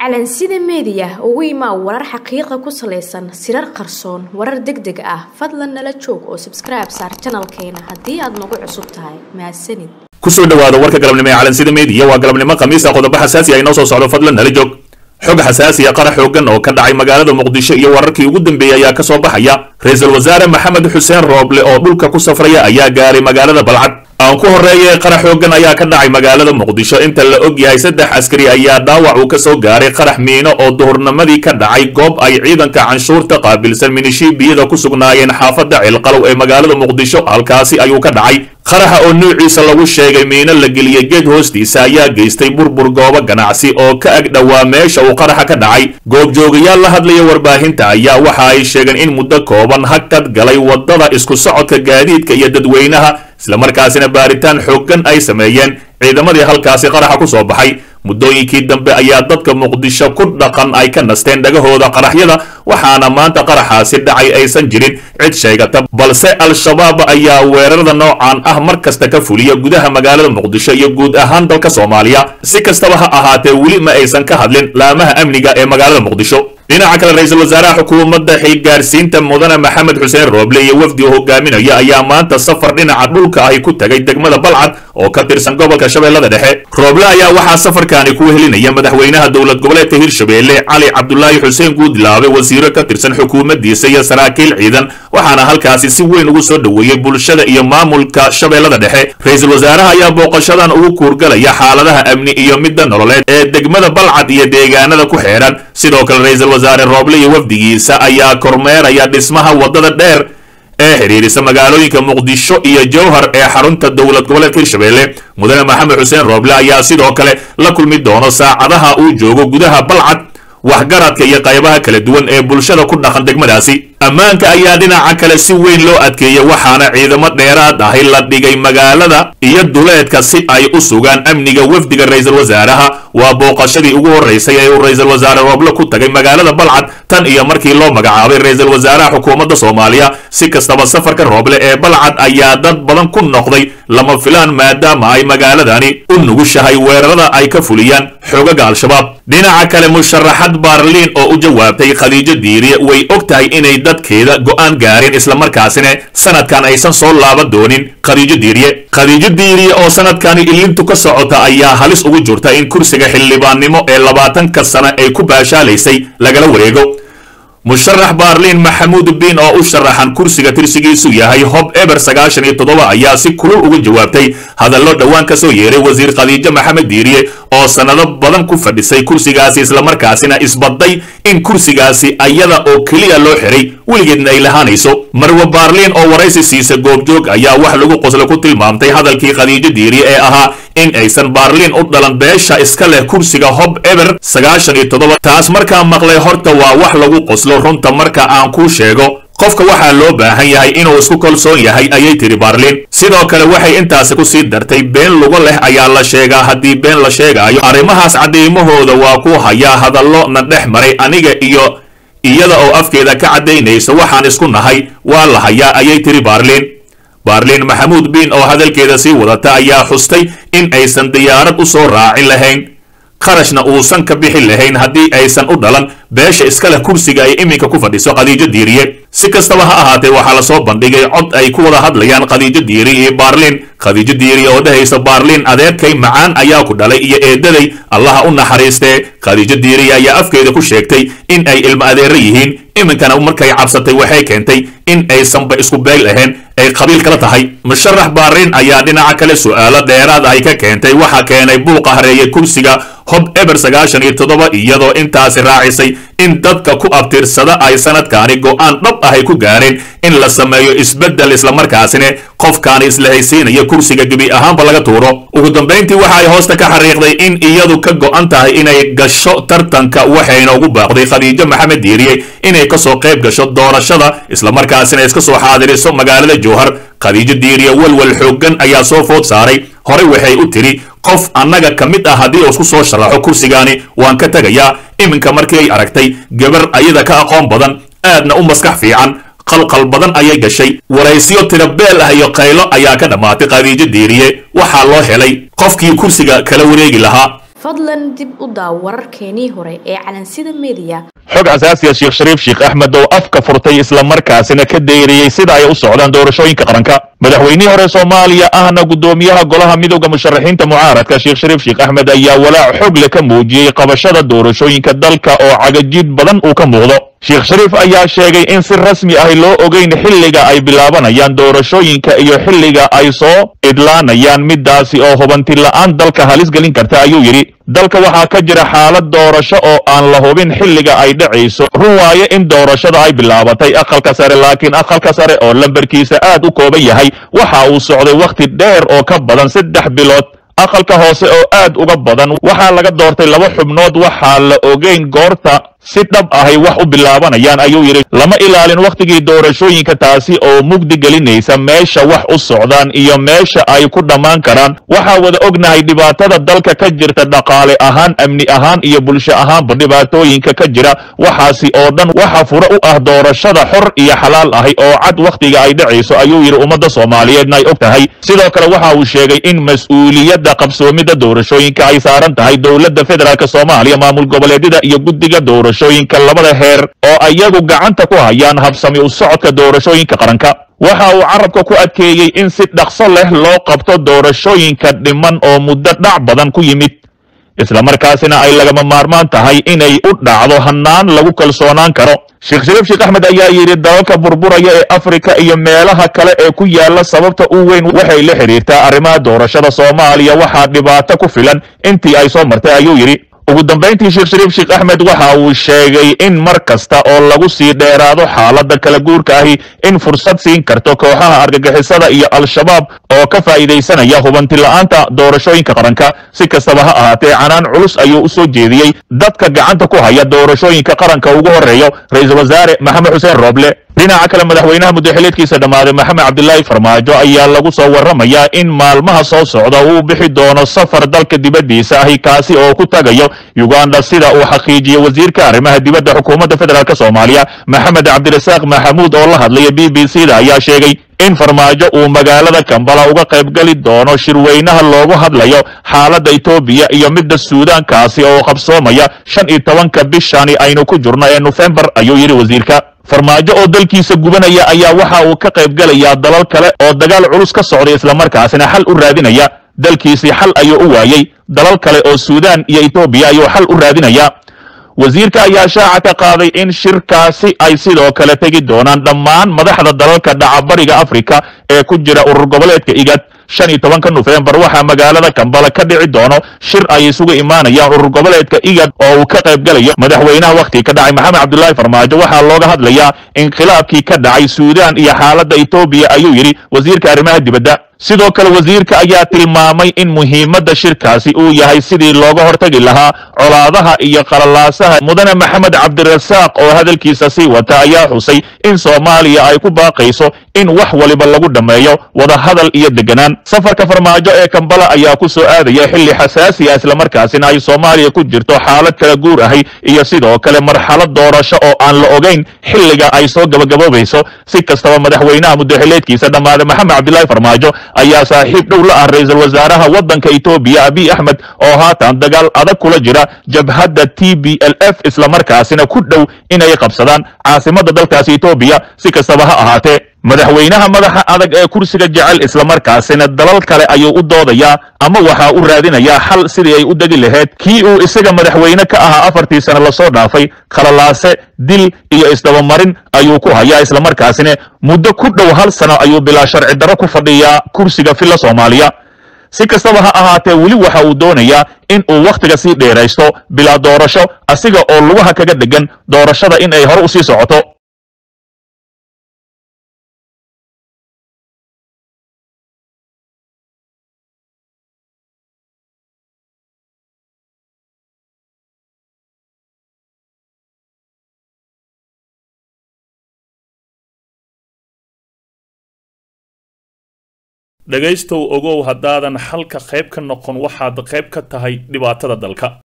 calansida meediya ugu imaa warar xaqiiqa ku salaysan sirar qarsoon warar deg deg ah fadlan nala joog oo sabskribe saar janalkeena haddii aad nagu cusub tahay mahadsanid kusoo dhawaada warka galabnimo ee calansida meediya waa galabnimo khamiisa qodobo xasaasi ah inoo soo socdo fadlan nala joog xog xasaasiya qara xoogan oo ka dhacay magaalada muqdisho iyo wararkii ugu dambeeyey ayaa ka soo baxaya ra-iisul wasaare maxamed xuseen rooble oo dhulka ku safraya ayaa gaaray magaalada balcad aan ku horreeyay qarax xoogan ayaa ka dhacay magaalada muqdisho inta la og yahay saddex askari ayaa dhaawac uu ka soo gaaray qarax miino oo duhurnimadii ka dhacay goob ay ciidanka canshuurta qaabilsan minishiibiyada ku sugnaayeen xaafadda ceelqalow ee magaalada muqdisho halkaasi ayuu ka dhacay qaraxa oo nuuciisa lagu sheegay miino la geliyey geed hoostiisa ayaa geystay burbur goobo ganacsi oo ka ag dhowaa meesha uu qaraxa ka dhacay goobjoogayaal la hadlaya warbaahinta ayaa waxa ay sheegeen in muddo kooban hakad galay waddada isku socodka gaadiidka iyo dadweynaha islamarkaasina baaritaan xooggan ay sameeyeen ciidamadii halkaasi qaraxa ku soo baxay muddooyinkii dambe ayaa dadka muqdisho ku dhaqan ay ka nasteen dhagahooda qaraxyada waxaana maanta qaraxaasi dhacay aysan jirin cid sheegata balse al-shabaab ayaa weerarada noocan ah mar kasta ka fuliya gudaha magaalada muqdisho iyo guud ahaan dalka soomaaliya si kastaba ha ahaatee weli ma aysan ka hadlin laamaha amniga ee magaalada muqdisho dhinaca kale ra-iisul wasaaraha xukuumadda xilgaarsiinta mudane maxamed xuseen rooble iyo wafdi uu hogaaminaya ayaa maanta safar dhinaca dhulka ahi ku tagay degmada balcad oo ka tirsan gobolka shabeellada dhexe rooble ayaa waxaa safarkaani ku helinaya madaxweynaha dowlad goboleedka hirshabeelle cali cabdulaahi xuseen guudlaabe wasiiro ka tirsan xukuumaddiisa iyo saraakiil ciidan waxaana halkaasi si weyn ugu soo dhoweeyey bulshada iyo maamulka shabeellada dhexe ra-iisul wasaaraha ayaa booqashadan ugu kuurgalaya xaaladaha amni iyo midda nololeed ee degmada balcad iyo deegaanada ku xeedhan sidoo kale ra-iisul wasaare rooble iyo wafdigiisa ayaa kormeeraya dhismaha waddada dheer ee xidhiirisa magaalooyinka muqdisho iyo jowhar ee xarunta dowlad goboleedka hirshabeelle mudane maxamed xuseen rooble ayaa sidoo kale la kulmi doono saacadaha uu joogo gudaha balcad waxgaradka iyo qaybaha kala duwan ee bulshada ku dhaqan degmadaasi ammaanka ayaa dhinaca kale si weyn loo adkeeyey waxaana ciidamo dheeraad ahi la dhigay magaalada iyo duleedka si ay u sugaan amniga wafdiga ra-iisul wasaaraha waa booqashadii ugu horreysay ee uu ra-iisul wasaare rooble ku tagay magaalada balcad tan iyo markii loo magacaabay ra-iisul wasaaraha xukuumadda soomaaliya si kastaba safarka rooble ee balcad ayaa dad badan ku noqday lama filaan maadaama ay magaaladani u nugushahay weerarada ay ka fuliyaan xoogaga al-shabaab dhinaca kale musharaxad baarliin oo u jawaabtay khadiijo diiriye way og tahay inay dadkeeda go'aan gaareen islamarkaasina sanadkan aysan soo laaban doonin khadiijo diiriye khadiijo diiriye oo sanadkani ilintu ka socota ayaa halis ugu jirta in kursiga xildhibaannimo ee labaatanka sano ay ku baashaalaysay lagala wareego musharax baarliin maxamuud biin oo u sharaxan kursiga tirsigiisu yahay hob eber sagaashan iyo toddoba ayaa si kulul uga jawaabtay hadallo dhowaan ka soo yeeray wasiir khadiijo maxamed diiriye oo sannado badan ku fadhisay kursigaasi islamarkaasina isbadday in kursigaasi ayada oo keliya loo xiray weligeedna ay lahaanayso marwe baarliin oo waraysi siisa goobjoog ayaa wax lagu qoslo ku tilmaamtay hadalkii khadiijo diiriye ee ahaa in aysan baarliin u dhalan beesha iska leh kursiga hob eber sagaashan iyo toddoba taas markaa maqlay horta waa wax lagu qoslo runta marka aan kuu sheego qofka waxaa loo baahan yahay inuu isku kalsoon yahay ayay tiri baarliin sidoo kale waxay intaasi ku sii dartay been lugo leh ayaa la sheegaa haddii been la sheegaayo arrimahaas caddaymahooda waa ku hayaa hadallo na dhex maray aniga iyo iyada oo afkeeda ka caddaynaysa waxaan isku nahay waa la hayaa ayay tiri baarliin baarliin maxamuud biin oo hadalkeeda sii wadata ayaa xustay in aysan diyaarad u soo raacin lahayn qarashna uusan ka bixi lahayn haddii aysan u dhalan beesha iska leh kursiga ay iminka ku fadhiso khadiijo diiriye si kastaba ha ahaatee waxaa lasoo bandhigay cod ay ku wada hadlayaan khadiijo diiri iyo baarliin khadiijo diiri oo dhahaysa baarliin adeerkay macaan ayaa ku dhalay iyo eedaday allaha u naxariistee khadiijo diiri ayaa afkeeda ku sheegtay in ay ilmo adeero yihiin iminkana markay cabsatay waxay keentay in aysanba isku beel ahayn ay qabiil kala tahay musharax baarliin ayaa dhinaca kale su'aalo dheeraad ay ka keentay waxaa keenay buuqa hareeyay kursiga hob eber sagaashan iyo toddoba iyadoo intaasi raacisay in dadka ku abtirsada ay sanadkaani go'aan dhab ahay ku gaareen in la sameeyo isbeddel islamarkaasina qofkaani isla haysiinaya kursiga gebi ahaanba laga tuuro ugu dambayntii waxa ay hoosta ka xariiqday in iyadu ka go'an tahay inay gasho tartanka waxayna ugu baaqday khadiijo maxamed diiriye inay kasoo qayb gasho doorashada islamarkaasina iska soo xaadiriso magaalada jowhar khadiijo diiriye walwal xooggan ayaa soo food saaray horey waxay u tiri qof annaga ka mid ah haddii uu isku soo sharaxo kursigaani waan ka tegayaa iminka markii ay aragtay gabar ayada ka aqoon badan aadna u maskax fiican qalqal badan ayay gashay waraysyo tira beel ah iyo qaylo ayaa ka dhammaatay khadiijo diiriye waxaa loo helay qofkii kursiga kala wareegi lahaa fadlan dib u daaw wararkeenii hore ee calansida meediya xog xasaasiya sheekh shariif sheekh axmed oo afka furtay islamarkaasina ka deyriyey sida ay u socdaan doorashooyinka qaranka madaxweynihii hore soomaaliya ahna guddoomiyaha golaha midooda musharaxiinta mucaaradka sheekh shariif sheekh axmed ayaa walaac xog le ka muujiyey qabashada doorashooyinka dalka oo cagajiid badan uu ka muuqdo sheekh shariif ayaa sheegay in si rasmi ahi loo ogeyn xilliga ay bilaabanayaan doorashooyinka iyo xilliga ay soo idlaanayaan midaasi oo hubanti la'aan dalka halis gelin karta ayuu yidhi dalka waxaa ka jira xaalad doorasho oo aan la hubin xilliga ay dhacayso run waaye in doorashada ay bilaabatay aqalka sare laakiin aqalka sare oo lambarkiisa aad u kooban yahay waxa uu socday wakhti dheer oo ka badan saddex bilood aqalka hoose oo aad uga badan waxaa laga doortay laba xubnood waxaa la ogeyn goorta si dhab ahay wax u bilaabanayaan ayuu yidhi lama ilaalin wakhtigii doorashooyinka taasi oo mugdi gelinaysa meesha wax u socdaan iyo meesha ay ku dhammaan karaan waxaa wada ognahay dhibaatada dalka ka jirta dhaqaale ahaan amni ahaan iyo bulsho ahaanba dhibaatooyinka ka jira waxaasi oo dhan waxa fure u ah doorashada xor iyo xalaal ahi oo cad wakhtiga ay dhacayso ayuu yidhi ummadda soomaaliyeedna ay og tahay sidoo kale waxa uu sheegay in mas-uuliyadda qabsoomidda doorashooyinka ay saaran tahay dowladda federaalk soomaaliya maamul goboleedyada iyo guddiga doorashooyinka labada heer oo ayagu gacanta ku hayaan habsami u socodka doorashooyinka qaranka waxa uu carabka ku adkeeyey in si dhaqso leh loo qabto doorashooyinka dhiman oo muddo dhac badan ku yimid islamarkaasina ay lagama maarmaan tahay inay u dhacdo hannaan lagu kalsoonaan karo sheekh shariif sheekh axmed ayaa yidhi dalalka burburaya ee afrika iyo meelaha kale ee ku yaala sababta u weyn waxay la xidhiirtaa arrimaha doorashada soomaaliya waxaa dhibaato ku filan intii ay soo martay ayuu yidhi ugu dambayntii sheekh shariif sheekh axmed waxa uu sheegay in mar kasta oo lagu sii dheeraado xaaladda kala guurka ahi in fursad siin karto kooxaha argagixisada iyo al-shabaab oo ka faa'iidaysanaya hubanti la'aanta doorashooyinka qaranka si kastaba ha ahaatee canaan culus ayuu u soo jeediyey dadka gacanta ku haya doorashooyinka qaranka ugu horreeyo ra-iisul wasaare maxamed xuseen rooble dhinaca kale madaxweynaha muddaxileedkiisa dhammaaday maxamed cabdilaahi farmaajo ayaa lagu soo warramayaa in maalmaha soo socda uu bixi doono safar dalka dibaddiisa ahi kaasi oo ku tagayo uganda sida uu xaqiijiyey wasiirka arrimaha dibadda xukuumadda federaalk soomaaliya maxamed cabdirasaaq maxamuud oo la hadlaya b b c da ayaa sheegay in farmaajo uu magaalada kambala uga qaybgeli doono shirweynaha loogu hadlayo xaaladda etoobiya iyo midda suudaankaasi oo qabsoomaya shan iyo tobanka bishani aynu ku jirno ee nofembar ayuu yidhi wasiirka farmaajo oo dalkiisa gubanaya ayaa waxa uu ka qaybgelayaa dalal kale oo dagaal culus ka socday islamarkaasina xal u raadinaya dalkiisii xal ayuu u waayey dalal kale oo suudaan iyo etoobiya ayuu xal u raadinaya wasiirka ayaa shaaca ka qaaday in shirkaasi ay sidoo kale tegi doonaan dhammaan madaxda dalalka dhacabariga afrika ee ku jira urur goboleedka igad shan iyo tobanka nofembar waxaa magaalada kambala ka dhici doono shir ay isugu imaanayaan urur goboleedka igad oo uu ka qaybgalayo madaxweynaha wakhti ka dhacay maxamed cabdulaahi farmaajo waxaa looga hadlayaa inqilaabkii ka dhacay suudaan iyo xaaladda etoobiya ayuu yidhi wasiirka arrimaha dibadda sidoo kale wasiirka ayaa tilmaamay in muhiimadda shirkaasi uu yahay sidii looga hortagi lahaa colaadaha iyo qalalaasaha mudane maxamed cabdirasaaq oo hadalkiisa sii wata ayaa xusay in soomaaliya ay ku baaqayso in wax waliba lagu dhammeeyo wadahadal iyo deganaan safarka farmaajo ee kambala ayaa ku soo aadaya xilli xasaasi ah islamarkaasina ay soomaaliya ku jirto xaalad kala guur ahi iyo sidoo kale marxalad doorasho oo aan la ogayn xilliga ay soo gabagaboobayso si kastaba madaxweynaha muddaxileedkiisa dhammaaday maxamed cabdilaahi farmaajo ayaa saaxiib dhow la ah ra-iisul wasaaraha waddanka etoobiya abiy axmed oo haatan dagaal adag kula jira jabhadda t b l f islamarkaasina ku dhow inay qabsadaan caasimadda dalkaasi etoobiya si kastaba ha ahaatee madaxweynaha madaxa adag ee kursiga jecel islamarkaasina dalal kale ayuu u doodayaa ama waxaa u raadinayaa xal sidii ay u degi lahayd kii uu isaga madaxweyne ka ahaa afartii sano lasoo dhaafay khalalaase dil iyo isdabamarin ayuu ku hayaa islamarkaasina muddo ku dhow hal sano ayuu bilaa sharci darro ku fadhiyaa kursiga filla soomaaliya si kastaba ha ahaatee weli waxa uu doonayaa in uu wakhtiga sii dheeraysto bilaa doorasho asiga oo lugaha kaga dhegan doorashada in ay hore u sii socoto dhegaystow ogow haddaadan xalka qayb ka noqon waxaad qayb ka tahay dhibaatada dalka